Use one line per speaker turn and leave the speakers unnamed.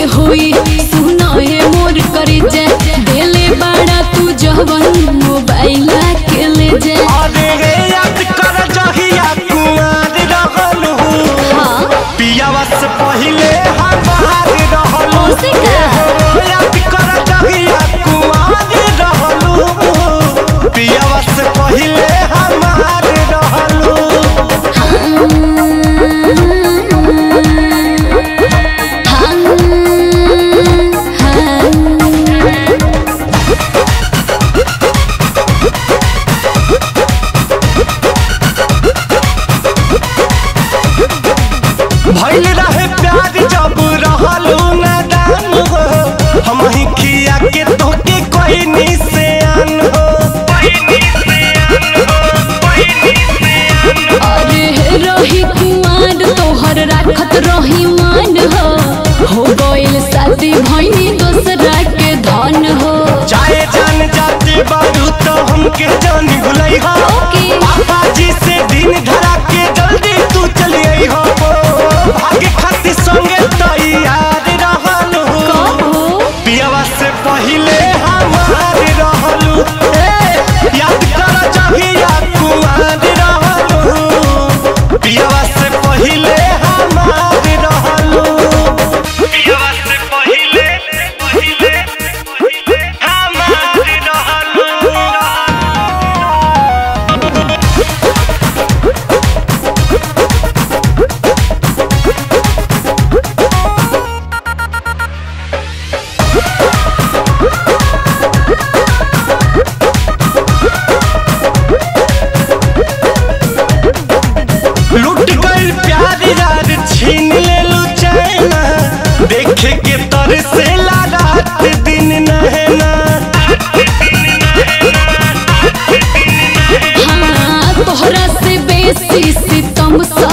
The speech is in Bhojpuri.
होई सुना है मोर करे जा देले बड़ा तू जवन मोबाइल के ले जा
अरे रे याद कर जहिया कुमार रहल हूँ
हाँ
पियावा से पहिले हमार रहल हूँ
ओसे का
याद कर जहिया कुमार रहल हूँ पियावा से पहिले हमार रहल हूँ भइल रहे प्यार जब रहलू नादान हो हम ही खिया के तोके कोई निशान हो
अरे रही कुमार तोहर राखत रही मान हो हो गइल शादी भइनी दोसरा के धन हो
चाहे जान जाते बारू तो हमके जान भुलई हो
ओके।
पापा जी से दिन धरा के जल्दी तू चली आई हो भागे खातिर संगे तैयार रहल हो
कहो
पियावा से पहिले हमार रहलू ए, याद कर जहिया कुमार रहलू पियावा से पहिले हमार रहलू पियावा से पहिले पहिले पहिले हमार रहलू लुट गइल प्यार यार छीन लेलू चैना देखे के तर से रात दिन नहना
हाँ तोहरा से बेसी सितम सा